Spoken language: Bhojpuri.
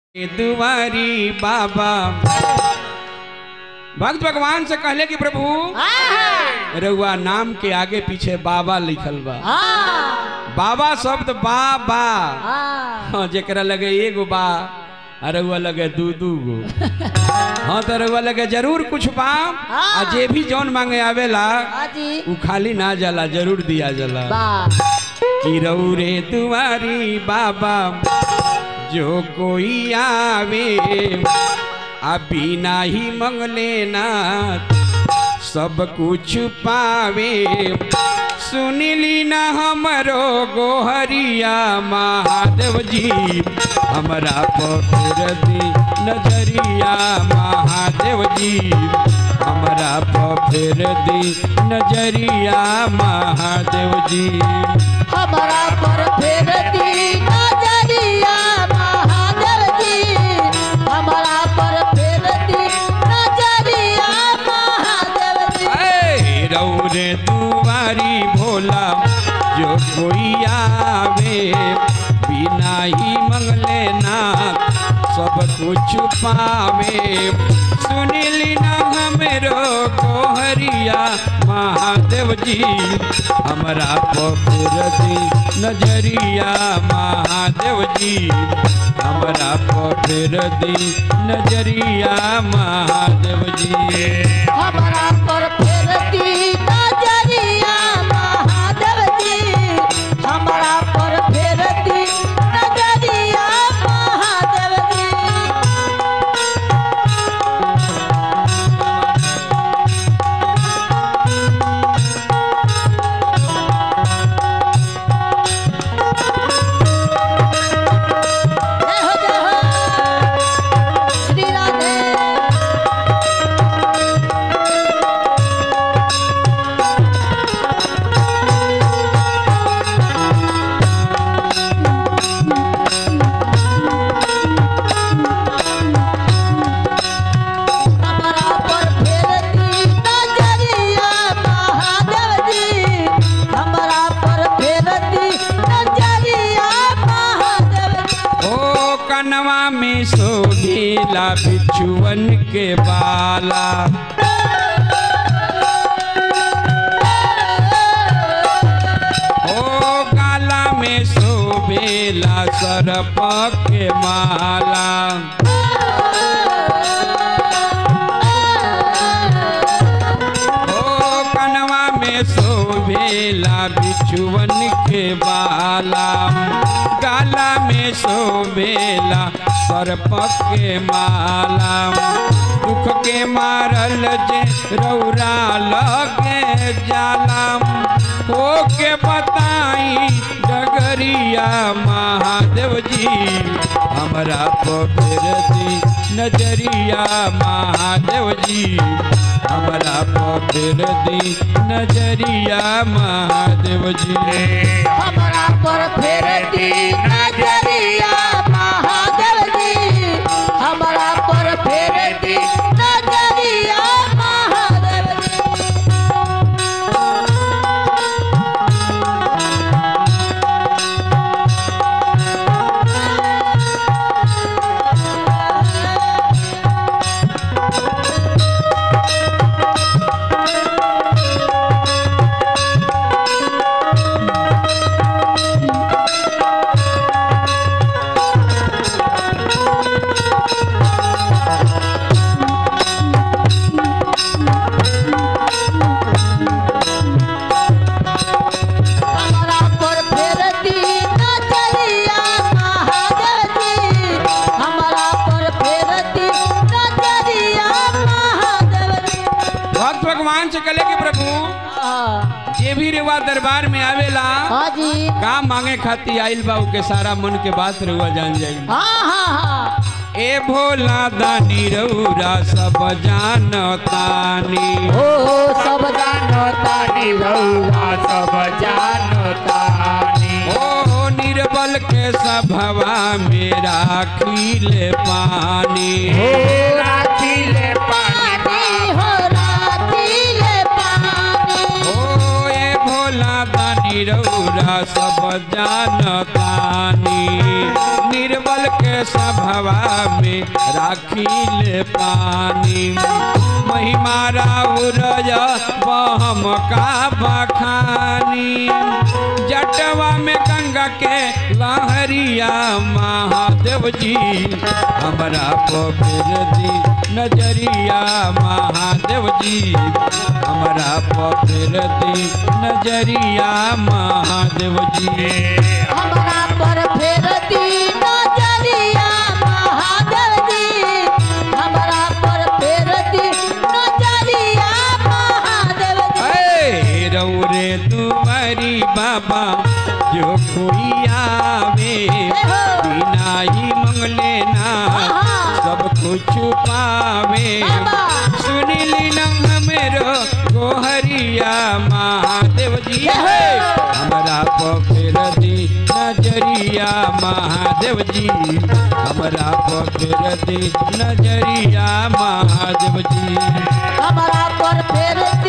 दुआरी बाबा भक्त भगवान से कहले कि प्रभु रउआ नाम के आगे पीछे बाबा लिखल बा बाबा शब्द बाबा हाँ जेकरा लगे एगो बा आ रउआ लगे दू दू गो हाँ तो रउआ लगे जरूर कुछ बा आ जे भी जौन मांगे आवेला उ खाली ना जाला जरूर दिया जाला कि रउरे दुआरी बाबा जो कोई आवे आ बिना ही मंगले ना सब कुछ पावे सुनिली ना हमरो गोहरिया महादेव जी हमरा पर दी नजरिया महादेव जी हमरा पर दी नजरिया महादेव जी हमारा पर फेर दी नजरिया महादेव जी हमारा पर फेर दी नजरिया महादेव जी ऐ रौरे दुआरी भोला जो कोई आवे बिना ही मंगले ना सब कुछ पावे सुनिली ना हमरो कोहरिया महादेव जी हमरा पपुर दी नजरिया महादेव जी हमरा पपुर दी नजरिया महादेव जी हमारा पर फेर दी नजरिया महादेव जी हमारा पर फेर दी नजरिया महादेव जी जय हो जय हो श्री राधे हमारा पर फेर दी नजरिया महादेव जी हमारा पर फेर दी नजरिया महादेव जी ओ कनवा में शोभेला बिछुअन के बाला ओ गाला में शोभेला सरप के माला ओ कनवा में शोभेला बिछुअन के बाला गाला में शोभेला सर्प के माला दुख के मारल जे रौरा लगे जालाम हो के बताई डगरिया महादेव जी हमरा पर दी नजरिया महादेव जी हमरा पर दी नजरिया महादेव जी हमारा पर फेर दी नजरिया महादेव जी हमारा पर फेर दी नजरिया महादेव जी हमारा पर फेर दी नजरिया महादेव जी हमारा पर फेर दी नजरिया महादेव जी भक्त भगवान से कले के प्रभु हाँ जे भी रेवा दरबार में आवेला हाँ जी का मांगे खाती आइल बा के सारा मन के बात रुआ जान जाई हाँ हाँ हाँ ए भोला दानी रौरा सब जानतानी ओ सब जानतानी रउआ सब जानतानी ओ निर्बल के सभवा मेरा खिले पानी हो राखिले पानी हो राखिले पानी ओ ए भोला दानी रौरा सब जानतानी निर्बल के सभवा में राखिल पानी महिमा राउरज बहम का बखानी जटवा में गंगा के लहरिया महादेव जी हमरा पर दी नजरिया महादेव जी हमरा पर दी नजरिया महादेव जी हमरा पर फेर दी नजरिया महादेव जी हमरा पर फेर दी नजरिया महादेव जी ऐ रौरे तुम्हारी बाबा जो कोई आवे बिना ही मंगले ना सब कुछ पावे सुनीली नंग मेरो गोहरिया महादेव जी है हमरा पखेर दी नजरिया महादेव जी हमरा पखेर दी नजरिया महादेव जी हमरा पर फेर